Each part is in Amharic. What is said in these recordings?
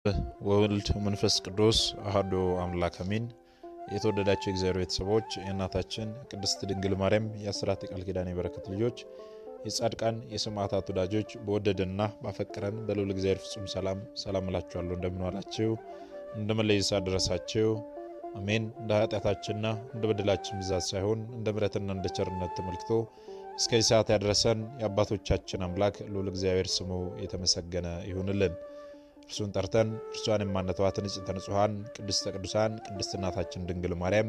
ወወልድ መንፈስ ቅዱስ አሐዱ አምላክ አሜን። የተወደዳቸው የእግዚአብሔር ቤተሰቦች የእናታችን ቅድስት ድንግል ማርያም የአስራት የቃል ኪዳን የበረከት ልጆች የጻድቃን የሰማዕታት ወዳጆች በወደደንና ባፈቀረን በልዑል እግዚአብሔር ፍጹም ሰላም ሰላም እላችኋለሁ። እንደምን ዋላችሁ? እንደምን ለይሳ ደረሳችሁ? አሜን። እንደ ኃጢአታችንና እንደ በደላችን ብዛት ሳይሆን እንደ ምሕረትና እንደ ቸርነት ተመልክቶ እስከዚህ ሰዓት ያደረሰን የአባቶቻችን አምላክ ልዑል እግዚአብሔር ስሙ የተመሰገነ ይሁንልን። እርሱን ጠርተን እርሷን የማነተዋት ንጽሕተ ንጹሐን ቅድስተ ቅዱሳን ቅድስት እናታችን ድንግል ማርያም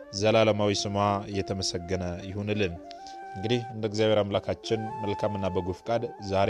ዘላለማዊ ስሟ እየተመሰገነ ይሁንልን። እንግዲህ እንደ እግዚአብሔር አምላካችን መልካምና በጎ ፍቃድ ዛሬ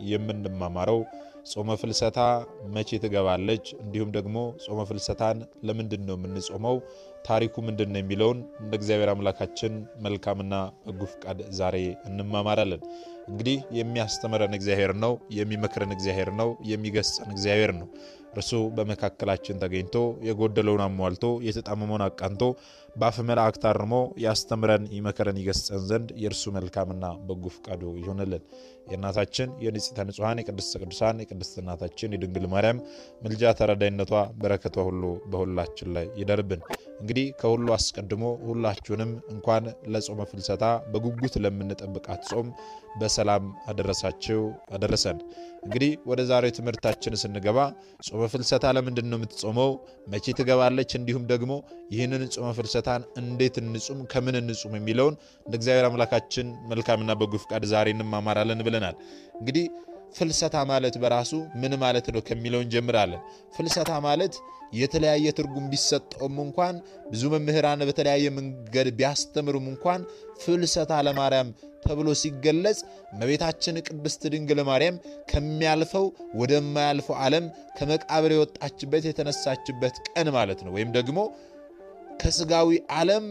የምንማማረው ጾመ ፍልሰታ መቼ ትገባለች፣ እንዲሁም ደግሞ ጾመ ፍልሰታን ለምንድን ነው የምንጾመው፣ ታሪኩ ምንድን ነው የሚለውን እንደ እግዚአብሔር አምላካችን መልካምና በጎ ፍቃድ ዛሬ እንማማራለን። እንግዲህ የሚያስተምረን እግዚአብሔር ነው፣ የሚመክረን እግዚአብሔር ነው፣ የሚገስጸን እግዚአብሔር ነው። እርሱ በመካከላችን ተገኝቶ የጎደለውን አሟልቶ የተጣመመውን አቃንቶ በአፈ መላእክት አርሞ ያስተምረን፣ ይመክረን፣ ይገስጸን ዘንድ የእርሱ መልካምና በጎ ፍቃዱ ይሆንልን። የእናታችን የንጽሕተ ንጹሐን የቅድስተ ቅዱሳን የቅድስት እናታችን የድንግል ማርያም ምልጃ ተረዳይነቷ በረከቷ ሁሉ በሁላችን ላይ ይደርብን። እንግዲህ ከሁሉ አስቀድሞ ሁላችሁንም እንኳን ለጾመ ፍልሰታ በጉጉት ለምንጠብቃት ጾም በሰላም አደረሳችሁ አደረሰን። እንግዲህ ወደ ዛሬው ትምህርታችን ስንገባ ጾመ ፍልሰታ ለምንድን ነው የምትጾመው? መቼ ትገባለች? እንዲሁም ደግሞ ይህንን ጾመ ፍልሰታን እንዴት እንጹም፣ ከምን እንጹም የሚለውን እንደ እግዚአብሔር አምላካችን መልካምና በጎ ፍቃድ ዛሬ እንማማራለን ብለናል። እንግዲህ ፍልሰታ ማለት በራሱ ምን ማለት ነው ከሚለው እንጀምራለን። ፍልሰታ ማለት የተለያየ ትርጉም ቢሰጠውም እንኳን ብዙ መምህራን በተለያየ መንገድ ቢያስተምሩም እንኳን ፍልሰታ ለማርያም ተብሎ ሲገለጽ እመቤታችን ቅድስት ድንግል ማርያም ከሚያልፈው ወደማያልፈው ዓለም ከመቃብር የወጣችበት የተነሳችበት ቀን ማለት ነው። ወይም ደግሞ ከስጋዊ ዓለም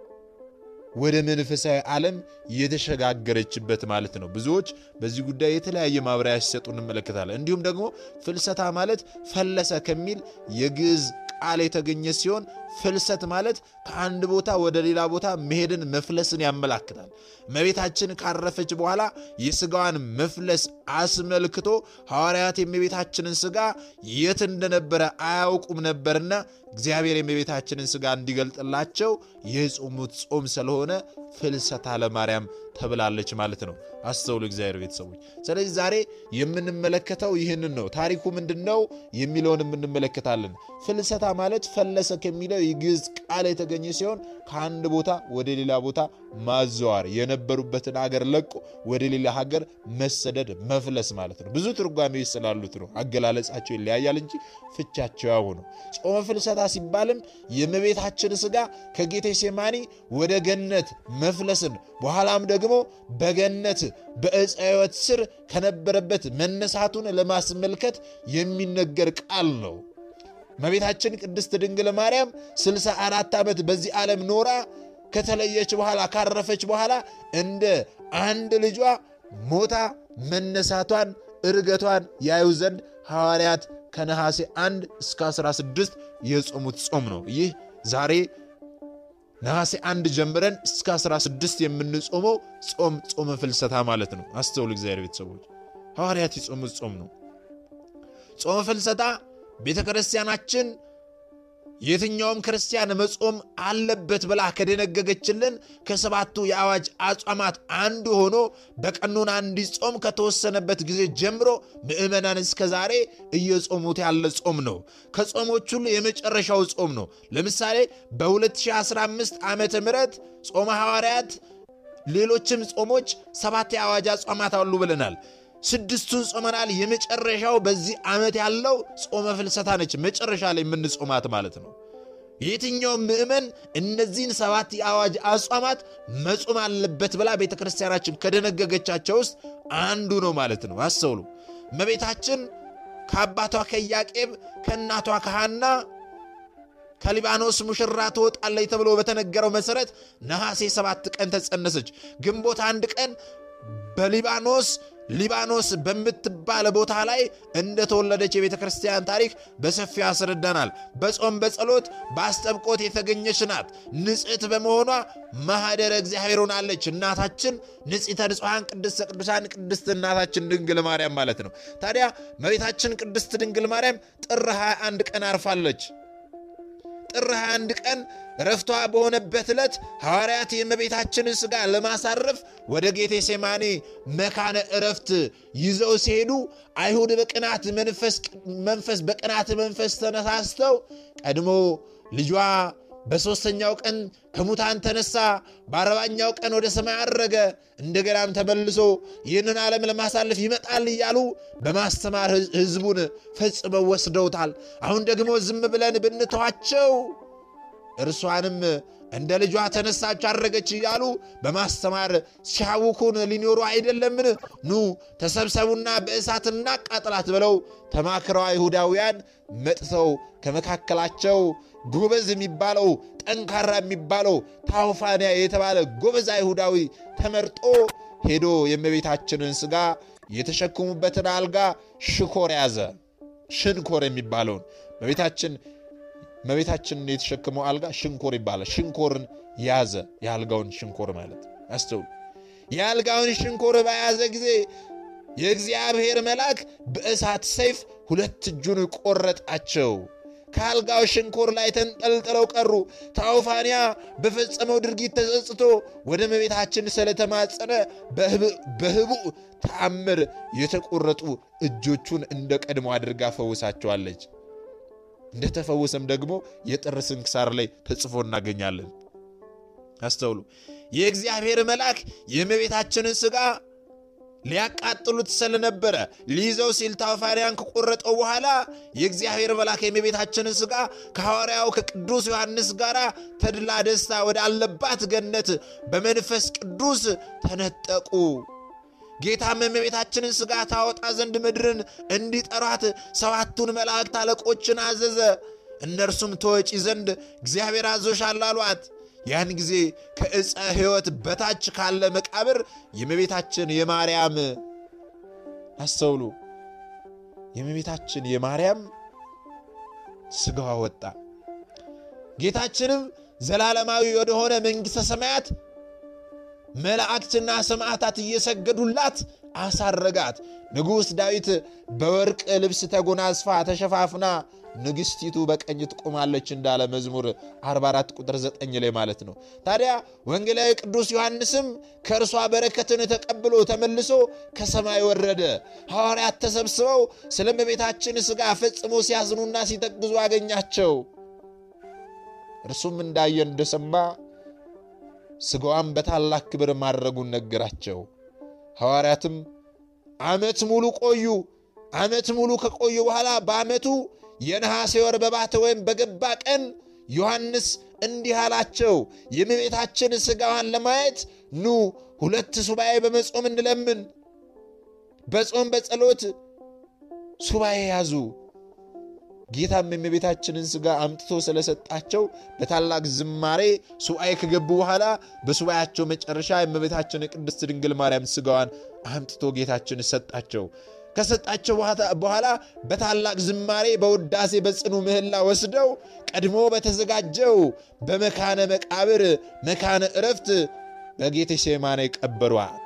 ወደ መንፈሳዊ ዓለም የተሸጋገረችበት ማለት ነው። ብዙዎች በዚህ ጉዳይ የተለያየ ማብራሪያ ሲሰጡ እንመለከታለን። እንዲሁም ደግሞ ፍልሰታ ማለት ፈለሰ ከሚል የግዕዝ ቃል የተገኘ ሲሆን ፍልሰት ማለት ከአንድ ቦታ ወደ ሌላ ቦታ መሄድን መፍለስን ያመላክታል። እመቤታችን ካረፈች በኋላ የስጋዋን መፍለስ አስመልክቶ ሐዋርያት የእመቤታችንን ስጋ የት እንደነበረ አያውቁም ነበርና እግዚአብሔር የእመቤታችንን ስጋ እንዲገልጥላቸው የጾሙት ጾም ስለሆነ ፍልሰታ ለማርያም ተብላለች ማለት ነው። አስተውሉ እግዚአብሔር ቤተሰቦች። ስለዚህ ዛሬ የምንመለከተው ይህንን ነው። ታሪኩ ምንድን ነው የሚለውን እንመለከታለን። ፍልሰታ ማለት ፈለሰ ከሚለው የግዕዝ ቃል የተገኘ ሲሆን ከአንድ ቦታ ወደ ሌላ ቦታ ማዘዋር፣ የነበሩበትን ሀገር ለቆ ወደ ሌላ ሀገር መሰደድ፣ መፍለስ ማለት ነው። ብዙ ትርጓሜዎች ስላሉት ነው። አገላለጻቸው ይለያያል እንጂ ፍቻቸው ያው ነው። ጾመ ፍልሰታ ሲባልም የእመቤታችን ስጋ ከጌቴሴማኒ ወደ ገነት መፍለስን በኋላም ደግሞ በገነት በዕፀ ሕይወት ስር ከነበረበት መነሳቱን ለማስመልከት የሚነገር ቃል ነው። እመቤታችን ቅድስት ድንግል ማርያም 64 ዓመት በዚህ ዓለም ኖራ ከተለየች በኋላ ካረፈች በኋላ እንደ አንድ ልጇ ሞታ መነሳቷን እርገቷን ያዩ ዘንድ ሐዋርያት ከነሐሴ 1 እስከ 16 የጾሙት ጾም ነው። ይህ ዛሬ ነሐሴ አንድ ጀምረን እስከ 16 የምንጾመው ጾም ጾመ ፍልሰታ ማለት ነው። አስተውሉ እግዚአብሔር ቤተሰቦች፣ ሐዋርያት የጾሙት ጾም ነው። ጾመ ፍልሰታ ቤተ ክርስቲያናችን የትኛውም ክርስቲያን መጾም አለበት ብላ ከደነገገችልን ከሰባቱ የአዋጅ አጽዋማት አንዱ ሆኖ በቀኖና እንዲጾም ከተወሰነበት ጊዜ ጀምሮ ምዕመናን እስከ ዛሬ እየጾሙት ያለ ጾም ነው። ከጾሞች ሁሉ የመጨረሻው ጾም ነው። ለምሳሌ በ2015 ዓመተ ምህረት ጾመ ሐዋርያት፣ ሌሎችም ጾሞች ሰባት የአዋጅ አጽዋማት አሉ ብለናል። ስድስቱን ጾመናል። የመጨረሻው በዚህ ዓመት ያለው ጾመ ፍልሰታ ነች። መጨረሻ ላይ የምንጾማት ማለት ነው። የትኛውም ምዕመን እነዚህን ሰባት የአዋጅ አጽዋማት መጾም አለበት ብላ ቤተ ክርስቲያናችን ከደነገገቻቸው ውስጥ አንዱ ነው ማለት ነው። አስተውሉ። እመቤታችን ከአባቷ ከኢያቄም ከእናቷ ከሐና ከሊባኖስ ሙሽራ ትወጣለች ተብሎ በተነገረው መሠረት ነሐሴ ሰባት ቀን ተጸነሰች። ግንቦት አንድ ቀን በሊባኖስ ሊባኖስ በምትባል ቦታ ላይ እንደተወለደች የቤተ ክርስቲያን ታሪክ በሰፊው ያስረዳናል። በጾም በጸሎት በአስጠብቆት የተገኘች ናት። ንጽሕት በመሆኗ ማኅደረ እግዚአብሔር ሆናለች። እናታችን ንጽሕተ ንጹሐን ቅድስተ ቅዱሳን ቅድስት እናታችን ድንግል ማርያም ማለት ነው። ታዲያ እመቤታችን ቅድስት ድንግል ማርያም ጥር 21 ቀን አርፋለች። ጥር 21 ቀን ረፍቷ በሆነበት ዕለት ሐዋርያት የእመቤታችንን ሥጋ ለማሳረፍ ወደ ጌቴ ሴማኔ መካነ ዕረፍት ይዘው ሲሄዱ አይሁድ በቅናት መንፈስ በቅናት መንፈስ ተነሳስተው ቀድሞ ልጇ በሦስተኛው ቀን ከሙታን ተነሳ፣ በአርባኛው ቀን ወደ ሰማይ አረገ፣ እንደገናም ተመልሶ ይህንን ዓለም ለማሳለፍ ይመጣል እያሉ በማስተማር ሕዝቡን ፈጽመው ወስደውታል። አሁን ደግሞ ዝም ብለን ብንተዋቸው እርሷንም እንደ ልጇ ተነሳች አረገች እያሉ በማስተማር ሲያውኩን ሊኖሩ አይደለምን? ኑ ተሰብሰቡና በእሳት እናቃጥላት ብለው ተማክረው አይሁዳውያን መጥተው ከመካከላቸው ጎበዝ የሚባለው ጠንካራ የሚባለው ታውፋንያ የተባለ ጎበዝ አይሁዳዊ ተመርጦ ሄዶ የእመቤታችንን ሥጋ የተሸከሙበትን አልጋ ሽኮር ያዘ። ሽንኮር የሚባለውን እመቤታችን እመቤታችንን የተሸከመው አልጋ ሽንኮር ይባላል። ሽንኮርን ያዘ። የአልጋውን ሽንኮር ማለት አስተውሉ። የአልጋውን ሽንኮር በያዘ ጊዜ የእግዚአብሔር መልአክ በእሳት ሰይፍ ሁለት እጁን ቆረጣቸው። ከአልጋው ሽንኮር ላይ ተንጠልጥለው ቀሩ። ታውፋንያ በፈጸመው ድርጊት ተጸጽቶ ወደ እመቤታችን ስለተማጸነ በህቡዕ ተአምር የተቆረጡ እጆቹን እንደ ቀድሞ አድርጋ ፈውሳቸዋለች። እንደተፈወሰም ደግሞ የጥር ስንክሳር ላይ ተጽፎ እናገኛለን። አስተውሉ። የእግዚአብሔር መልአክ የእመቤታችንን ሥጋ ሊያቃጥሉት ስለነበረ ሊይዘው ሲል ታውፋንያን ከቆረጠው በኋላ የእግዚአብሔር መልአክ የእመቤታችንን ሥጋ ከሐዋርያው ከቅዱስ ዮሐንስ ጋር ተድላ ደስታ ወዳለባት ገነት በመንፈስ ቅዱስ ተነጠቁ። ጌታም የእመቤታችንን ሥጋ ታወጣ ዘንድ ምድርን እንዲጠሯት ሰባቱን መላእክት አለቆችን አዘዘ። እነርሱም ተወጪ ዘንድ እግዚአብሔር አዞሻል አሏት። ያን ጊዜ ከዕፀ ሕይወት በታች ካለ መቃብር የእመቤታችን የማርያም አስተውሉ፣ የእመቤታችን የማርያም ሥጋዋ ወጣ። ጌታችንም ዘላለማዊ ወደሆነ መንግሥተ ሰማያት መላእክትና ሰማዕታት እየሰገዱላት አሳረጋት። ንጉሥ ዳዊት በወርቅ ልብስ ተጎናጽፋ ተሸፋፍና ንግሥቲቱ በቀኝ ትቆማለች እንዳለ መዝሙር 44 ቁጥር 9 ላይ ማለት ነው። ታዲያ ወንጌላዊ ቅዱስ ዮሐንስም ከእርሷ በረከትን ተቀብሎ ተመልሶ ከሰማይ ወረደ። ሐዋርያት ተሰብስበው ስለ እመቤታችን ሥጋ ፈጽሞ ሲያዝኑና ሲተግዙ አገኛቸው። እርሱም እንዳየ እንደሰማ ሥጋዋን በታላቅ ክብር ማድረጉን ነገራቸው። ሐዋርያትም ዓመት ሙሉ ቆዩ። ዓመት ሙሉ ከቆዩ በኋላ በዓመቱ የነሐሴ ወር በባተ ወይም በገባ ቀን ዮሐንስ እንዲህ አላቸው፣ የእመቤታችን ሥጋዋን ለማየት ኑ ሁለት ሱባኤ በመጾም እንለምን። በጾም በጸሎት ሱባኤ ያዙ። ጌታም የእመቤታችንን ሥጋ አምጥቶ ስለሰጣቸው በታላቅ ዝማሬ ሱባኤ ከገቡ በኋላ በሱባኤያቸው መጨረሻ የእመቤታችን ቅድስት ድንግል ማርያም ሥጋዋን አምጥቶ ጌታችን ሰጣቸው። ከሰጣቸው በኋላ በታላቅ ዝማሬ በውዳሴ በጽኑ ምህላ ወስደው ቀድሞ በተዘጋጀው በመካነ መቃብር መካነ ዕረፍት በጌቴሴማኒ ቀበሯት።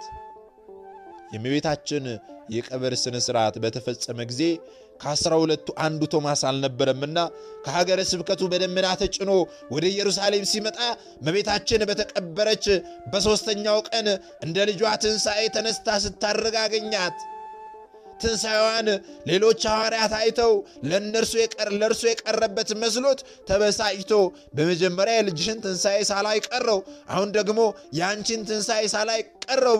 የእመቤታችን የቀብር ሥነ ሥርዓት በተፈጸመ ጊዜ ከአስራ ሁለቱ አንዱ ቶማስ አልነበረምና ከሀገረ ስብከቱ በደመና ተጭኖ ወደ ኢየሩሳሌም ሲመጣ እመቤታችን በተቀበረች በሦስተኛው ቀን እንደ ልጇ ትንሣኤ ተነስታ ስታርግ አገኛት። ትንሣኤዋን ሌሎች ሐዋርያት አይተው ለእነርሱ ለእርሱ የቀረበት መስሎት ተበሳጭቶ በመጀመሪያ የልጅሽን ትንሣኤ ሳላይ ቀረው፣ አሁን ደግሞ የአንቺን ትንሣኤ ሳላይ ቀረው